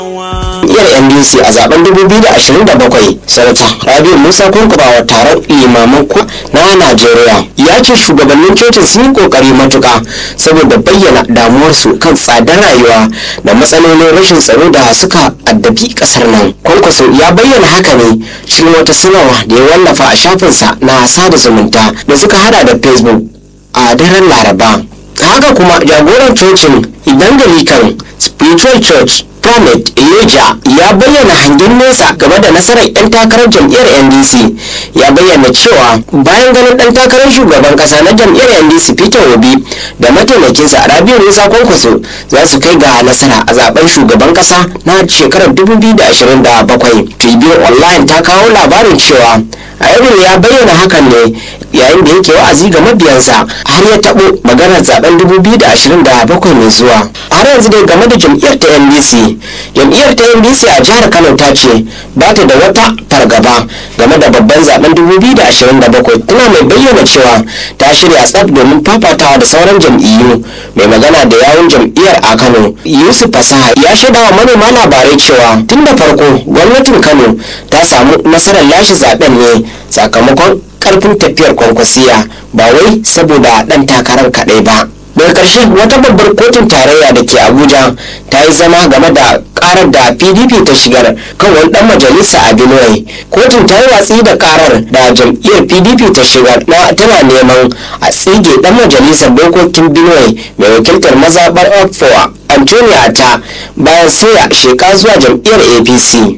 jam'iyyar ndc a zaben 2027 sanata rabiu musa kurkubawa taron limaman ku na najeriya ya ce shugabannin cocin sun yi kokari matuka saboda bayyana damuwarsu kan tsadar rayuwa da matsalolin rashin tsaro da suka addabi kasar nan kwankwaso ya bayyana haka ne cikin wata sanarwa da ya wallafa a shafinsa na sada zumunta da suka hada da facebook a daren laraba haka kuma jagoran cocin evangelical spiritual church Planet Elijah ya bayyana hangen nesa game da nasarar 'yan takarar jam'iyyar NDC ya bayyana cewa bayan ganin ɗan takarar shugaban ƙasa na jam'iyyar NDC Peter Obi da mataimakinsa Rabiu Musa Kwankwaso za su kai ga nasara a zaben shugaban ƙasa na shekarar 2027. Tribune Online ta kawo labarin cewa Ayobin ya bayyana hakan ne yayin da yake wa'azi ga mabiyansa har ya taɓo maganar zaben 2027 mai zuwa. Har yanzu dai game da jam'iyyar ta NDC jam'iyyar ta ndc a jihar kano ta ce ba ta da wata fargaba game da babban zaben 2027 tana mai bayyana cewa ta shirya tsaf domin fafatawa da sauran jam'iyyu mai magana da yawun jam'iyyar a kano yusuf fasaha ya shaida wa manema labarai cewa tun da farko gwamnatin kano ta samu nasarar lashe zaben ne sakamakon karfin tafiyar kwankwasiya ba wai saboda dan takarar kaɗai ba daga ƙarshe wata babbar kotun tarayya da ke abuja ta yi zama game da karar da pdp ta shigar kan wani dan majalisa a benue kotun ta yi watsi da karar da jam'iyyar pdp ta shigar na tana neman a tsige dan majalisar dokokin benue mai wakiltar mazaɓar okfowa antonia ta bayan sauya sheka zuwa jam'iyyar apc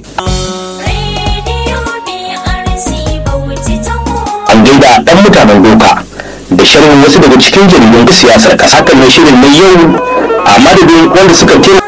an gaida dan mutanen doka da sharhin wasu daga cikin jaridun siyasar kasa kan shirin na yau a madadin wanda suka taimaka